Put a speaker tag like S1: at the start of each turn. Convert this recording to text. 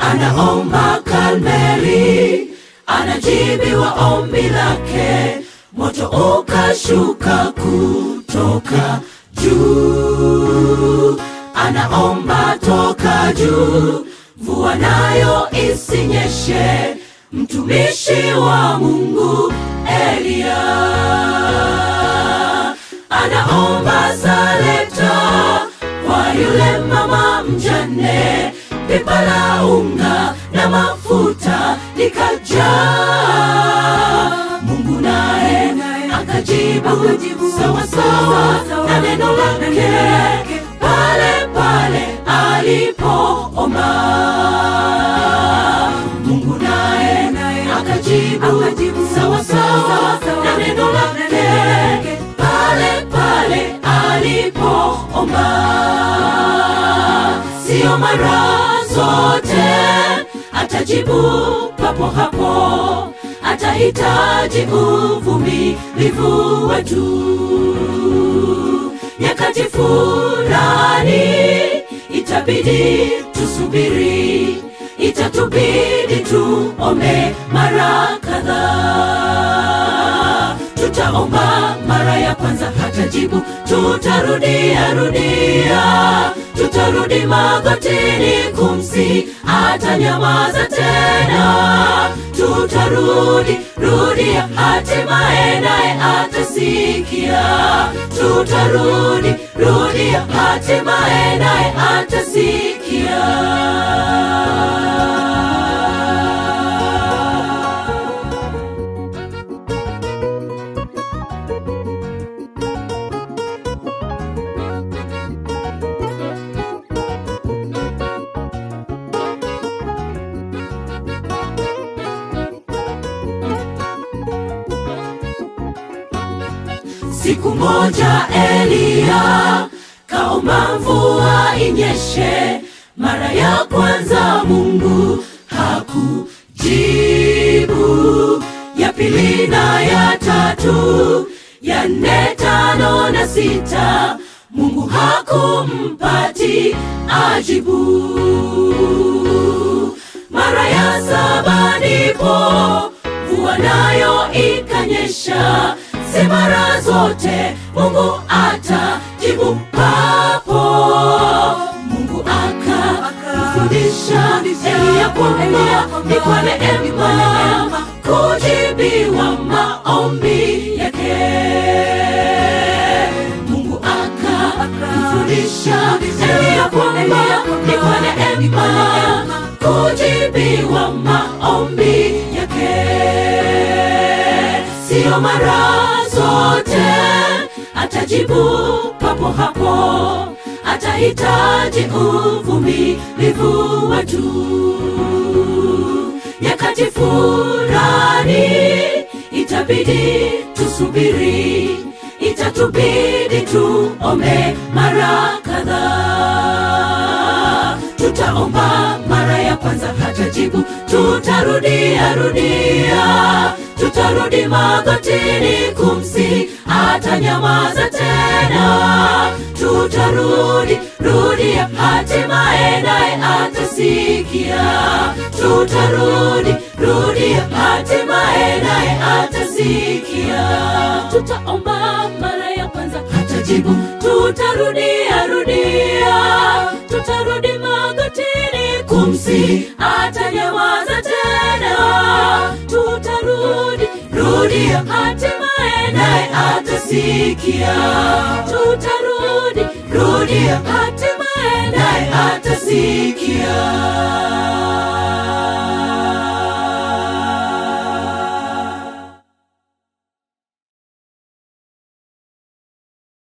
S1: anaomba Karmeli, anajibiwa ombi lake, moto ukashuka kutoka juu. Anaomba toka juu, mvua nayo isinyeshe, mtumishi wa Mungu Eliya anaomba saleta kwa yule mama mjane, pipa la unga na mafuta likajaa. Mungu naye akajibu sawa sawa na neno lake pale pale alipoomba. Mungu naye akajibu sawa sawa na neno lake pale pale alipoomba. Sio mara zote atajibu papo hapo, atahitaji uvumilivu wetu. Nyakati fulani itabidi tusubiri, itatubidi tuombe mara kadhaa. Tutaomba mara ya kwanza hatajibu, tutarudia rudia, tutarudi magotini kumsi, atanyamaza tena. Tutarudi rudia, hatimaye naye atasikia. Tutarudi rudia, hatimaye naye atasikia. Siku moja Eliya kaomba mvua inyeshe. Mara ya kwanza Mungu hakujibu, ya pili na ya tatu, ya nne, tano na sita, Mungu hakumpati ajibu. Mara ya saba ndipo mvua nayo ikanyesha. Si mara zote Mungu atajibu papo. Mungu akamfundisha Eliya kwamba ni kwa neema kujibiwa maombi yake. Mungu akamfundisha Eliya kwamba ni kwa neema kujibiwa maombi yake. Sio mara zote atajibu papo hapo, atahitaji uvumilivu wetu. Nyakati fulani itabidi tusubiri, itatubidi tuombe mara kadhaa. Tutaomba mara ya kwanza hatajibu, tutarudia rudia, tutarudi magotini kumsi, atanyamaza tena. Tutarudi rudia, hatimaye naye atasikia. Tutarudi rudia, hatimaye naye atasikia. Tutaomba mara ya kwanza hatajibu, tutarudia rudia, tutarudi magotini kumsi, atanyamaza tena. Tutarudi rudia, hatimaye naye atasikia. Tutarudi rudia, hatimaye naye atasikia.